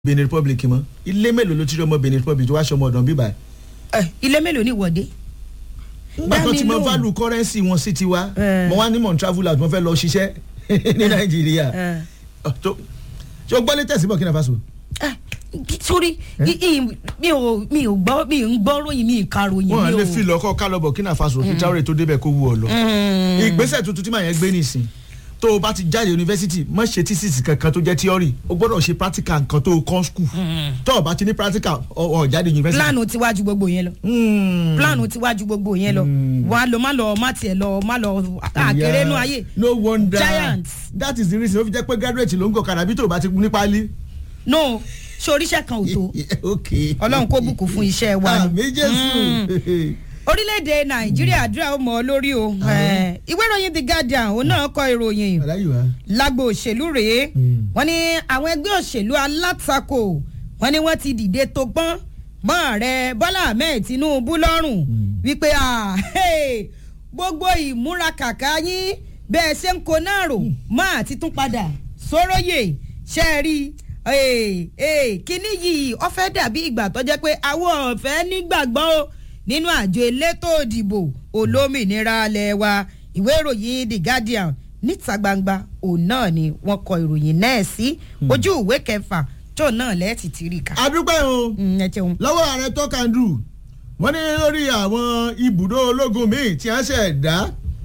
benin republic mọ́ ilé mélòó ló ti rí ọmọ benin republic tó wá ṣọmọ ọ̀dàn bíbá ẹ̀. ẹ ilé mélòó ni ìwọ́de. nígbà tó ti mọ Dámi lóhùn. value currency wọn sí tiwa Eh. mo wá ní mọ̀ n travel out mo fẹ́ lọ ṣiṣẹ́ ní nàìjíríà ẹ Ọ̀, tó- ṣé o gbọ́ létẹ̀sí burkina faso. ẹ sórí i- i- mi ò mi ò gbọ́ mi ò ń gbọ́ ròyìn mi ì ka ròyìn mi ò. wọn lè fi lọkọ ká lọ burkina faso kí traore tó débẹ̀ kó wú ọ lọ. Mm. ìgbésẹ̀ tuntun tí màá yẹn gbé nìsín tó o bá ti jáde yunifásitì má ṣe tísìsì kankan tó jẹ́ tíọ́rì o gbọ́dọ̀ ṣe practical nǹkan tó o kọ́ skul tó o bá ti ní practical ọ̀ ọ̀ jáde yunifásitì. plánù ti wájú gbogbo yẹn lọ Mm. plánù ti wájú gbogbo yẹn lọ wà á lọ má lọ má tiẹ̀ lọ má lọ àkèrè nú ayé no wonder Giants. that is the reason ó fi jẹ́ pé graduate ló ń gòkàdà bí tó o bá ti ní pálí. no soríṣẹ́ kan ò tó ok ọlọ́run kó bùkún fún iṣẹ́ wa ni. àmì jésù. orílẹ̀-èdè nàìjíríà àdúrà ó mọ̀ ọ́ lórí o Eh, ìwé ìròyìn the guardian òun náà kọ ìròyìn aláyùwá. lágbo òṣèlú rèé Mm. wọ́n ní àwọn ẹgbẹ́ òṣèlú alátakò wọ́n ní wọ́n ti dìde tó pọ́n mọ́ ààrẹ bọ́lá ahmed tinubu lọ́rùn wípé ah, hey, gbogbo ìmúra kàkà yín bẹ́ẹ̀ ṣe ń kó náà rò máa ti tún padà sóróyè ṣe é rí eh, eh, kíní yìí ó fẹ́ dàbí ìgbà tó jẹ́ pé àwọn ọ̀fẹ́ nígbàgbọ́ o nínú àjọ elétò òdìbò olómìnira alẹ́ wa ìwé ìròyìn the guardian níta gbangba òun náà ni wọ́n kọ ìròyìn náà sí ojú ìwé kẹfà tó náà lẹ́ẹ̀tì tí rí ká. adúpẹ́ o Mm, ẹ jẹun. lọ́wọ́ ààrẹ tọ́kàndù wọ́n ní lórí àwọn ibùdó ológun míì tí wọ́n ṣẹ̀ dá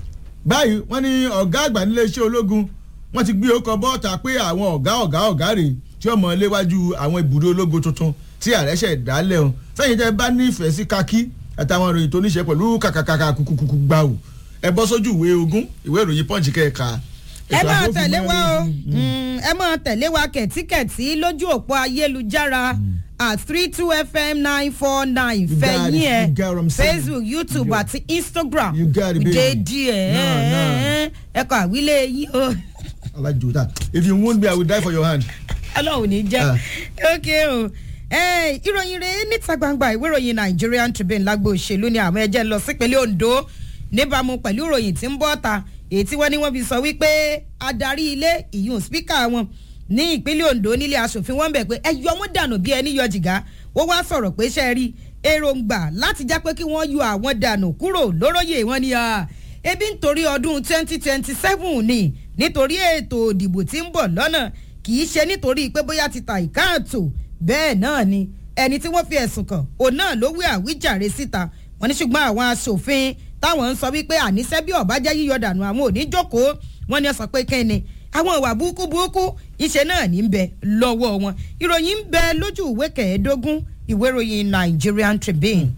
báyìí wọ́n ní ọ̀gá àgbà níléeṣẹ́ ológun wọ́n ti gbé ọkọ̀ bọ́ọ̀ta pé àwọn ọ̀gá ọ̀gá ọ̀gá rè tí ọmọ léwájú àwọn ibùdó ológun tuntun tí ààrẹ ṣẹ̀ dá lẹ́hùn sẹ́yìn tẹ́ bá nífẹ̀ẹ́ sí kakí àtàwọn ìròyìn tó níṣe pẹ̀lú kàkàkàkà kùkùkù gbà ò ẹ bọ́ sójú ìwé ogún ìwé ìròyìn pọ́ǹchì kẹ́ẹ̀ka. ẹ ètò máa àbófin tẹ̀lé mọ́ wa o lórí. Mm, ẹ máa tẹ̀lé wa kẹ̀tíkẹ̀tí lójú òpó ayélujára at three two fm nine four nine You got it, fẹ̀yìn you ẹ̀ got what I'm saying. facebook youtube You- àti instagram You got it, baby. dédí ẹ̀ No, no. ẹ kọ àwílé yín o alájòta if you wound me i will die for your hand. ọlọ́run ní jẹ́ Ah. ok o Eh, ìròyìn rẹ̀ níta gbangba ìwé ìròyìn nigerian tribune lágbo òṣèlú ni àwọn ẹjẹ́ lọ sípínlẹ̀ ondo níbàámu pẹ̀lú ìròyìn tí ń bọ́ ta èyí tí wọ́n ní wọ́n fi sọ wípé adarí ilé ìyún spíkà wọn ní ìpínlẹ̀ ondo nílé asòfin wọn bẹ̀ pé ẹ yọ wọn dànù bí ẹni yọ jìgá wọ́n wá sọ̀rọ̀ pé ṣe rí èròǹgbà láti já pé kí wọ́n yọ àwọn dànù kúrò lóróyè wọn ni ah, ebi nítorí ọdún twenty twenty seven ni nítorí ètò òdìbò tí ń bọ̀ lọ́nà kì í ṣe nítorí pé bóyá ti ta ìkáàtó bẹ́ẹ̀ náà ni ẹni tí wọ́n fi ẹ̀sùn kàn òun náà ló wí àwíjàre síta wọ́n ní ṣùgbọ́n àwọn aṣòfin táwọn ń sọ wípé àníṣe bí ọ̀bá jẹ́ yíyọ dànù àwọn ò ní jókòó wọ́n ní ó sọ pé kẹ́ni àwọn ìwà burúkú burúkú iṣẹ́ náà ní ń bẹ lọ́wọ́ wọn ìròyìn ń bẹ lójú ìwé kẹẹ̀ẹ́dógún ìwé ìròyìn Nigerian Tribune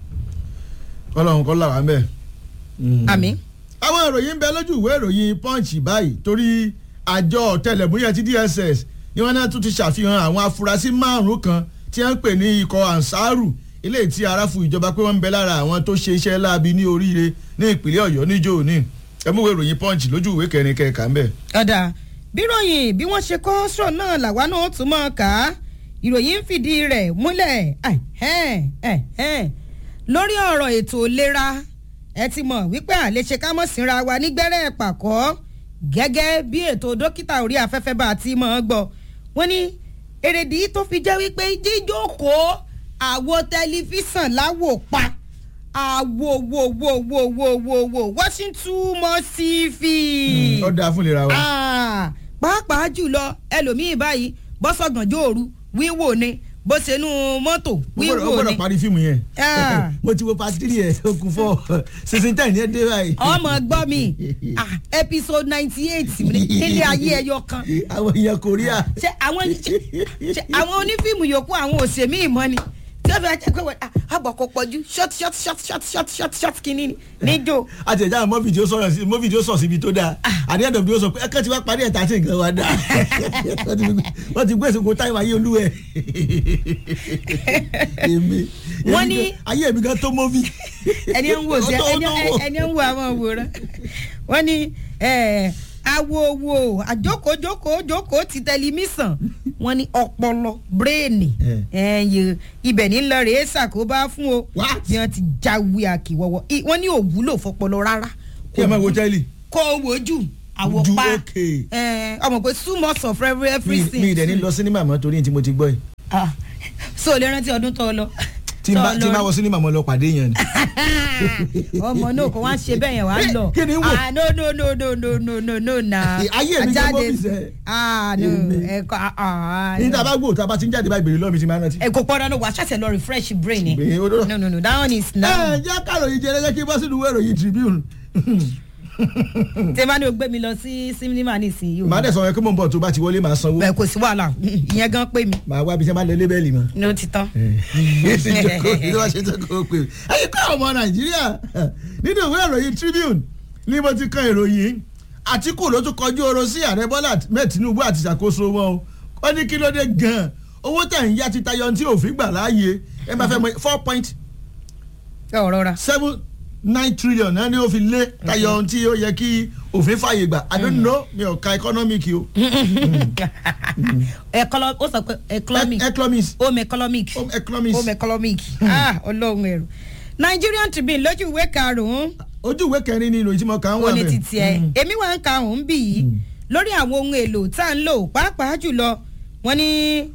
ọlọ́run kọ́ làwọn bẹ́ẹ̀. àmín àwọn ìròyìn ń bẹ lójú ìwé ìròyìn punch báyìí torí àjọ ọ̀tẹlẹ̀múyẹ́ ti dss ni wọ́n náà tún ti ṣàfihàn àwọn afurasí márùn-ún kan tí wọ́n ń pè ní ikọ̀ ansaru ilé tí aráfu ìjọba pé wọ́n ń bẹ lára àwọn tó ṣe iṣẹ́ láabi ní oríire ní ìpínlẹ̀ ọ̀yọ́ níjó òní ẹmúwé ìròyìn punch lójú ìwé kẹrin kẹka ń bẹ. ọ̀dà bíròyìn bí wọ́n ṣe kọ́ sọ̀ náà làwa náà tún mọ̀ ká ìròyìn ń fìdí rẹ̀ múlẹ̀ ẹ̀hẹ́n, ẹ̀hẹ́n. lórí ọ̀rọ̀ ètò ìlera ẹ ti mọ̀ wípé àlèṣe ká mọ̀ sínra wa nígbẹ́rẹ́ pàkọ́ gẹ́gẹ́ bí ètò dókítà orí afẹ́fẹ́ bá a ti mọ̀ ọ́ gbọ́ wọ́n ní èrèdí tó fi jẹ́ wípé jíjókòó àwo tẹlifíṣàn láwò pa àwo wo wo wo wo wo wo Washington mọ́ sí fi ó dáa fún ìlera wa. Ah, pàápàá jùlọ ẹlòmíín báyìí bọ́sọ̀gànjọ́ òru wíwò ni bó ṣe nu mọ́tò ó wíwò gbọ́dọ̀ ni parí fíìmù yẹn Ah. mo ti wo part three ẹ̀ ó kún fọ́ season ten yẹn dé báyìí. ọmọ gbọ́ mi ah, episode ninety eight nílé ayé ẹyọ kan àwọn èèyàn korea. ṣe àwọn ṣe àwọn onífíìmù yòókù àwọn òṣèmí ìmọ̀ ni tí ó fi ajá pé wọ́n àgbọ̀kọ̀ pọ̀jù short short short short short short short kìíní ni níjó àti ẹ̀já mọ́ fídíò sọ̀rọ̀ sí mọ́ fídíò sọ̀ síbi tó dáa àdé ẹ̀dọ̀ bí ó sọ pé ẹ̀kẹ́ ti wá parí ẹ̀ta tí nǹkan wá dáa Wọ́n ti- wọ́n ti gbé èsìkò táìwá ayé olúwẹ̀ èmi Wọ́n èmi ní- gan- ayé mi gan tó mọ́fì ẹni ń wò sí Ó tó- ó ẹni tó wò. ẹni ń wo àwọn òwòrán wọ́n ní eh, awo wo àjókòójókòó jókòó ti tẹlifíṣàn wọ́n ní ọpọlọ bírèènì ẹyẹ ibẹ̀ ní lọ rèé ṣàkóbá fún o What? bí wọ́n ti jáwé àkìwọ́wọ́ I- wọ́n ní òwúlò fọpọlọ rárá kí ẹ máa wo tẹ́lì kó o wò jù àwò Ju pa okay. Eh, ọmọ pé two months of every mi everything. mi ìdẹ̀ ní lọ sinimá mọ́ torí tí mo ti gbọ́ yìí Ah, so o lè rántí ọdún tó lọ. tí n bá tí n bá wọ sinimá mọ́ lọ pàdé yẹn ni. ọmọ náà kò wá ṣe bẹ́ẹ̀ yẹn wá lọ. Kí ni wò? ah no no no no no no no no na. Ayé mi jẹ́ Àjáde- bóbí sẹ́. ah no Èmi. ẹ̀kọ́ ah ah. ní tá a bá gbọ́ tá a bá ti ń jáde báyìí bèrè lọ́ọ̀ mi ti máa rántí. ẹ kò pọ́ dandan wà á ṣẹ̀ṣẹ̀ lọ refresh brain ni. Bẹ́ẹ̀, ó dọ́rọ̀. no no no that one is ẹ now. jẹ́ káròyìn jẹ́ ẹlẹ́gẹ́ kí n bọ́ sínú ìwé ìròyìn Tribune. tí n bá ní o gbé mi lọ sí sinimá nísìnyí o. màá dẹ̀ sọ wọn kí mò ń bọ̀ tó bá ti wọlé màá sanwó. bẹ́ẹ̀ kò sí wàhálà ìyẹn gan pé mi màá wá bí sẹ́ máa lọ lébẹ́lì mọ́. ní o ti tán. ìjọba ṣe tó kó pè mí. ẹyin kọ́ ọmọ nàìjíríà nínú ìwé ìròyìn Tribune ni mo ti kan ìròyìn Àtíkù ló tún kọjú ọ̀rọ̀ sí ààrẹ Bọ́lá Ahmed Tinubu àti ìṣàkóso wọn o ó ní kí ló dé gan-an owó tẹ̀ ń yá ti tayọ tí òfin gbà láàyè ẹ máa fẹ́ mọ four point ẹ ò rọra. seven nine trillion náà ni ó fi lé tayọ ohun tí ó yẹ kí òfin fààyè gbà I don't know mi ò ka economic o Ecolo- ó sọ pé economic economics home economic home economics home economic ah ọlọ́run ẹ̀rù Nigerian Tribune lójú ìwé karùn-ún ojú ìwé kẹrin ni ìròyìn tí mo kà ń wà ó ní bẹ́ẹ̀. títí ẹ Mm. èmi wà ń ka òun bì yìí lórí àwọn ohun èlò tá à ń lò pàápàá jùlọ wọ́n ní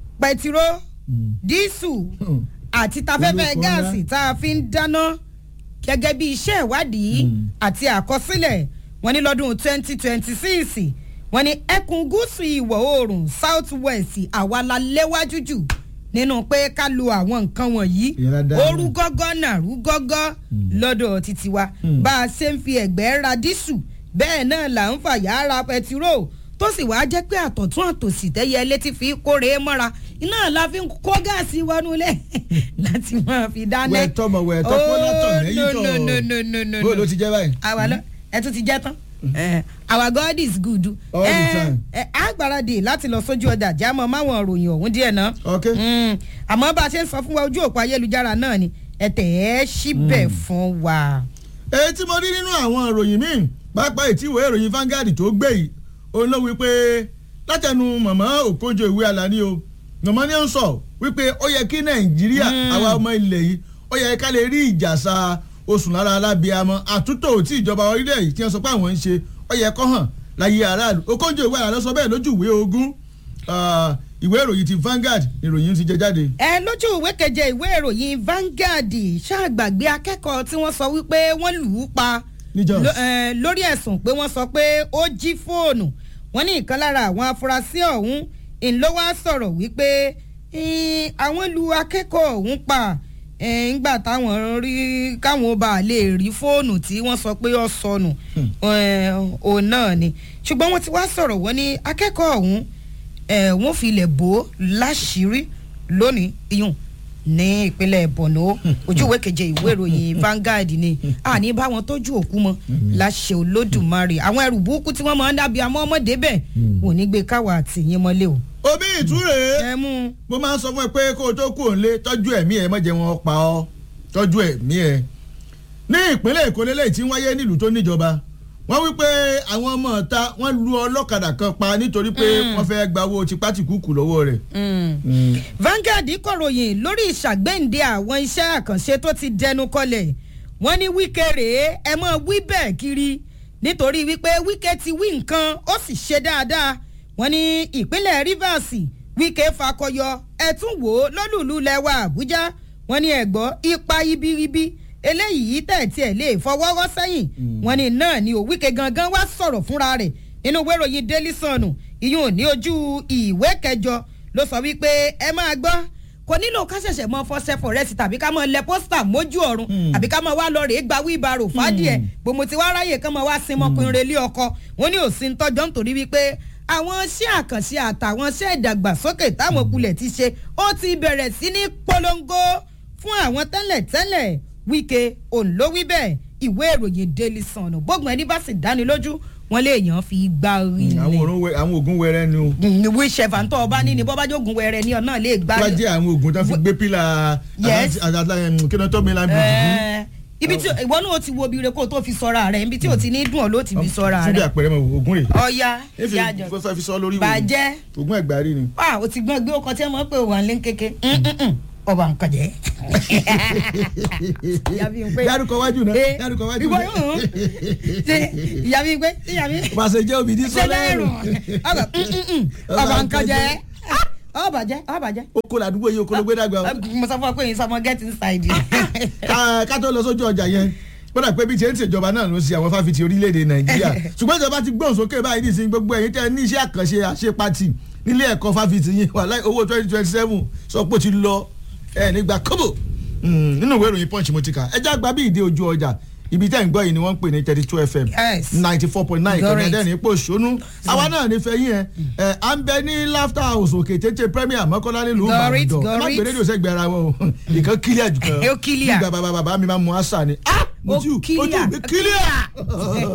pẹtiró Mm. dísù Mm. àti tafẹ́fẹ́ Olùkọ́ gáàsì ńlá. tá a fi ń dáná gẹ́gẹ́ bí iṣẹ́ ìwádìí Mm. àti àkọsílẹ̀ wọ́n ní lọ́dún twenty twenty six wọ́n ní ẹkùn gúúsù ìwọ̀ oòrùn south west àwa la léwájú jù nínú pé ká lo àwọn nǹkan wọ̀nyí Ìyẹn la dá orú mọ̀. gọ́gọ́ nàrú gọ́gọ́ lọ́dọ̀ títí wa Mm. bá a ṣe ń fi ẹ̀gbẹ́ ra dísù bẹ́ẹ̀ náà là ń fàyà ra pẹtiró tó sì wáá jẹ́ pé àtọ̀tún àtòsì tẹ́yẹ létí fi kórè mọ́ra iná la fi ń kó gáàsì wọnú lẹ̀ láti máa fi dáná. wẹ̀ tọmọ wẹ̀ tọpọ látọ̀ lẹ́yìn no tọ̀ no no no no no bó ló ti jẹ́ báyìí. àwa lọ ẹ tún ti jẹ tán Eh, our God is good. All the Eh, time. eh, a gbáradì láti lọ sójú ọjà jámọ́ máwọn òròyìn ọ̀hún díẹ̀ náà ok Mm, àmọ́ bá a ṣe ń sọ fún wa ojú òpó ayélujára náà ni ẹ tẹ̀ ẹ́ síbẹ̀ fún wa. èyí tí mo rí nínú àwọn ìròyìn míì pápá ìtìwé ìròyìn Vanguard tó gbé yìí òun ló wí pé látẹnu màmá Òkójọ ìwé Àlàní o màmá ni ó ń sọ wípé ó yẹ kí Nàìjíríà Mm. àwa ọmọ ilẹ̀ yìí ó yẹ ká lè rí ìjàsà oṣù lára alábíàmọ àtúntò tí ìjọba orílẹ̀ yìí tí wọ́n sọ pé àwọn ń ṣe ó yẹ kó hàn láyé aráàlú Òkójọ ìwé Àlàní sọ bẹ́ẹ̀ lójú ìwé ogún ah, ìwé ìròyìn ti Vanguard ìròyìn ti jẹ jáde. ẹ lójú ìwé keje ìwé ìròyìn Vanguard ṣàgbàgbé akẹ́kọ̀ọ́ tí wọ́n sọ wípé wọ́n lù ú pa Ní Jos. Lo- eh, lórí ẹ̀sùn pé wọ́n sọ pé ó jí fóònù wọ́n ní ìkan lára àwọn afurasí ọ̀hún ńlọ́wọ́ sọ̀rọ̀ wípé eh, àwọn lu akẹ́kọ̀ọ́ ọ̀hún pa eh, ńgbà táwọn rí káwọn bá lè rí fóònù tí wọ́n sọ pé ó sọnù eh, òun náà ni ṣùgbọ́n wọ́n ti wá sọ̀rọ̀ wọ́n ní akẹ́kọ̀ọ́ ọ̀hún eh, wọ́n fi ilẹ̀ bò ó láṣìírí lónìí iyùn ní ìpínlẹ̀ Borno ojú ìwé keje ìwé ìròyìn Vanguard ni àní bá wọn tọ́jú òkú mọ́ láṣẹ Olódùmarè àwọn ẹrù burúkú tí wọ́n máa ń dàbí àmọ́ ọmọdé bẹ́ẹ̀ wò ní gbé káwa àtìyín mọ́lẹ̀ o. omi ìtúre. ẹ mú un. mo máa ń sọ fún ẹ pé kó o tó kú òǹlé tọ́jú ẹ̀mí ẹ̀ mọ̀jẹ̀ wọn pa ọ́ tọ́jú ẹ̀mí ẹ̀. ní ìpínlẹ̀ èkó lélẹ́yìí tí ń wáyé nílùú tó níjọba wọ́n wí pé àwọn ọmọ ọ̀ta wọ́n lu ọlọ́kadà kan pa nítorí pé wọ́n fẹ́ gba owó tipátìkúkù lọ́wọ́ rẹ̀. Vanguard kọ̀ròyìn lórí ìṣàgbéǹde àwọn iṣẹ́ àkànṣe tó ti dẹnu kọlẹ̀ wọ́n ní Wike rèé ẹ mọ̀ wí bẹ́ẹ̀ kiri nítorí wípé Wike ti wí nǹkan ó sì ṣe dáadáa wọ́n ní ìpínlẹ̀ Rivers Wike fakọyọ ẹ tún wò ó lólùlù lẹ́wà Àbújá wọ́n ní ẹ̀gbọ́ ipa ibiribi eléyìí tẹ̀tí ẹ̀ lè fọwọ́rọ́ sẹ́yìn wọ́n ní náà ni ò Wike gangan wá sọ̀rọ̀ fúnra rẹ̀ nínú ìwé ìròyìn Daily Sun ìyún ní ojú ìwé kẹjọ ló sọ wípé ẹ máa gbọ́ kò nílò ká ṣẹ̀ṣẹ̀ mọ fọṣẹ fọrẹ́sì tàbí ká mọ lẹ pósítà mójú ọ̀run àbí ká mọ wá lọ rèé gba wíbarò fàdíẹ̀ gbòmò tí wàá ráyè kán mọ wá sin ọmọkùnrin relé ọkọ wọn ní òsì ń tọjọ́ nítorí wípé àwọn iṣẹ́ àkànṣe àtàwọn iṣẹ́ ìdàgbàsókè táwọn kulẹ̀ ti ṣe ó ti bẹ̀rẹ̀ sí ní polongo fún àwọn tẹ́lẹ̀ tẹ́lẹ̀ Wike òǹlówí bẹ́ẹ̀ ìwé ìròyìn Daily Sun bógun ẹni bá sì dáni lójú wọn lè yàn fi gbá orí àwọn ilẹ̀ òrùn wẹ- àwọn oògùn wẹrẹ ni o. ìwé ìṣẹ̀fà tó ọba ní ni bọ́bájú ogun wẹrẹ ní ọ̀nà lè gbá. wọ́n jẹ́ àwọn oògùn tó fi gbé pílà Yes. kí ló tó mi lábẹ́ Ẹ, ibi tí ìwọ náà ó ti wo obìnrin kó o tó fi sọ́ra rẹ̀ ibi tí o ti ní dùn ọ́ ló ti fi sọ́ra fún bí rẹ̀. àpẹẹrẹ mọ oògùn rẹ̀ ọ̀ya efi yájọ fẹ́ fi sọ lórí bàjẹ́ oògùn ẹ̀gbárí ni. wà ó ti gbọ́n gbé ọkọ̀ tí wọ́n pè wà ní kéke. ọba nǹkan jẹ́. Ìyá mi ń pé- dárúkọ wájú náà Eh, dárúkọ wájú ìwọ náà. yóò ṣe ìyá mi pé ìyá mi pàṣẹ jẹ́ òbí ní ṣe lẹ́rù sọ́lẹ́rù ọba ọba nǹkan jẹ́ ọba jẹ́ ọba jẹ́. oko làdúgbò yìí oko ló gbé dàgbà o. mo sọ fún ọ pé yín sọmọ get inside. ká ká tó lọ sójú ọjà yẹn gbọ́dọ̀ pé bí tiẹ̀ ń ṣèjọba náà ló ṣe àwọn fáfitì orílẹ̀-èdè nàìjíríà ṣùgbọ́n ìjọba ti gbọ́n sókè báyìí nísìnyí gbogbo ẹ̀yin tẹ́ ní iṣẹ́ àkànṣe àṣepatì nílé ẹ̀kọ́ fáfitì yìí wà láì owó twenty twenty seven sọ pé ó ti lọ ẹ̀ nígbà kọ́bọ̀ nínú ìwé ìròyìn punch mo ti kà ẹjẹ́ àgbà bí ìdí ojú ọjà ibi tẹ́ ń gbọ́ yìí ni wọ́n ń pè ní thirty two fm Yes. ninety four point nine ìkànnì Correct. ẹ̀dẹ́rìn ipò ṣónú àwa náà nífẹ̀ẹ́ yín ẹ̀ ẹ̀ à ń bẹ ní laughter house òkè tètè premier mọ́kànlá nílùú Correct, ìbàdàn ẹ má correct. gbé rédíò sẹ́gbẹ̀ẹ́ ara wọn o ìkan kílíà jù kan Ó clear. bí bàbá bàbá mi máa mú àṣà ni. ah mo Ó ti ojú clear. mi kílíà.